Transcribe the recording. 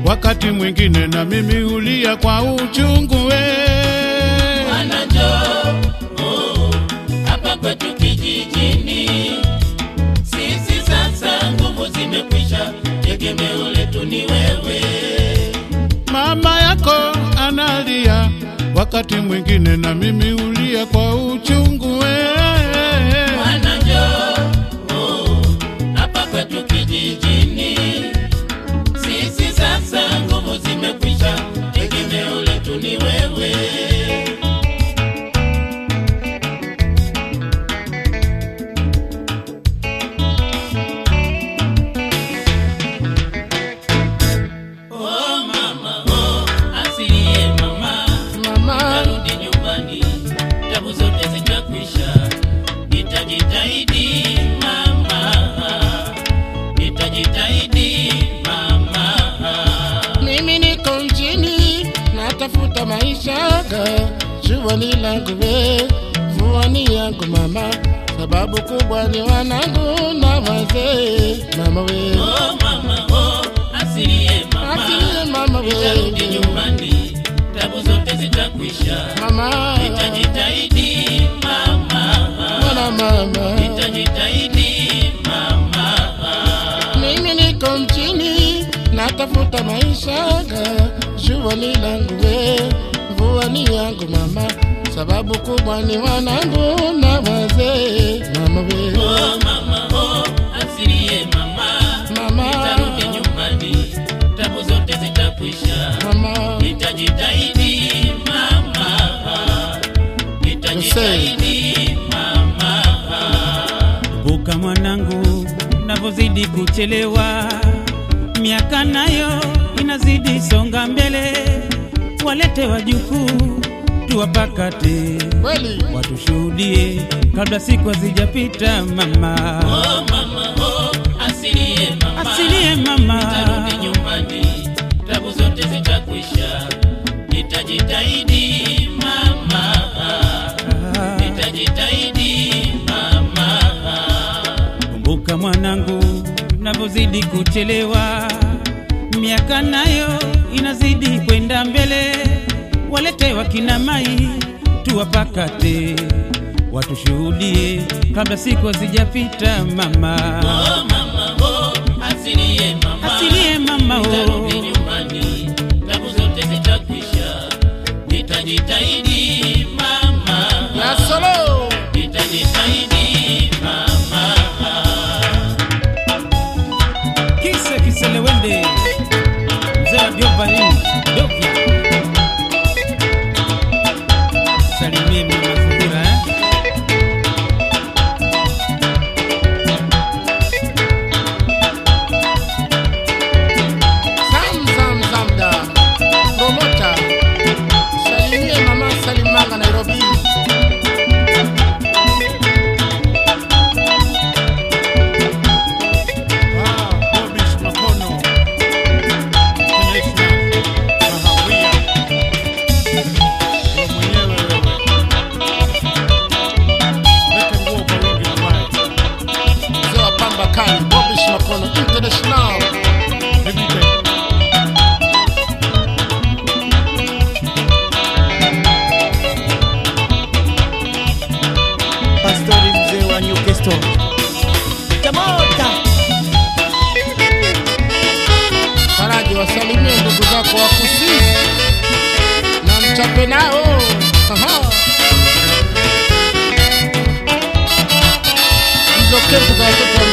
wakati mwingine na mimi hulia kwa uchungu we. Bwana njoo hapa kwetu kijijini, sisi sasa nguvu zimekwisha, tegemeo letu ni wewe. Mama yako analia, wakati mwingine na mimi hulia kwa uchungu we. Bwana njoo hapa kwetu kijijini, sisi sasa nguvu zimekwisha, tegemeo letu ni wewe. Oh mama, oh asilie mama, Mama, narudi nyumbani, tabu zote zitakwisha. Nitajitahidi mama, nitajitahidi mama. mimi niko mjini natafuta maisha ga shughuli langu we vuani yangu mama, sababu kubwa ni wanangu na wazee mama we Oh mama, oh asilie mama, Asilie mama we. nitarudi nyumbani, tabu zote zitakwisha. mama Nitajitahidi mama, mwana mama nitajitahidi mama. mimi niko mjini natafuta maisha ga shughuli langu we vuani yangu mama, sababu kubwa ni wanangu na wazee mama we Oh mama, oh asilie mama, Mama. nitarudi nyumbani, tabu zote zitakwisha. mama Nitajitahidi mama, nitajitahidi mama. Kumbuka mwanangu, navyozidi kuchelewa, miaka nayo inazidi songa mbele. Walete wajukuu tuwapakate, kweli watushuhudie kabla siku hazijapita. Mama Oh mama, oh asilie mama, asilie mama, nitarudi nyumbani, tabu zote zitakwisha. Nitajitahidi mama, nitajitahidi mama. kumbuka mwanangu, navyozidi kuchelewa, miaka nayo inazidi kwenda mbele. Walete wakina mai tuwapakate, watushuhudie kabla siku hazijapita. Mama Oh mama, oh asilie mama, asilie mama, nitarudi oh. nyumbani, tabu zote zitakwisha. Nitajitahidi mama, ya solo nitajitahidi mama. kise kiselewende mzee wa Diovalin Dovya salimie mama Zuhura eh? zam zam zamda promota salimie mama salimanga Nairobi Bobish Makono, International, Mahawia. Wewe mwenyewe wewe. Lete nguo kwa wingi uvae. mzee wa pamba kali Bobish Makono International Every day. Pastori mzee wa Newcastle. Tamota. Faraji wasalimie ndugu zako wa Kusii na mchape nao Aha. hizo kempu za watoto wa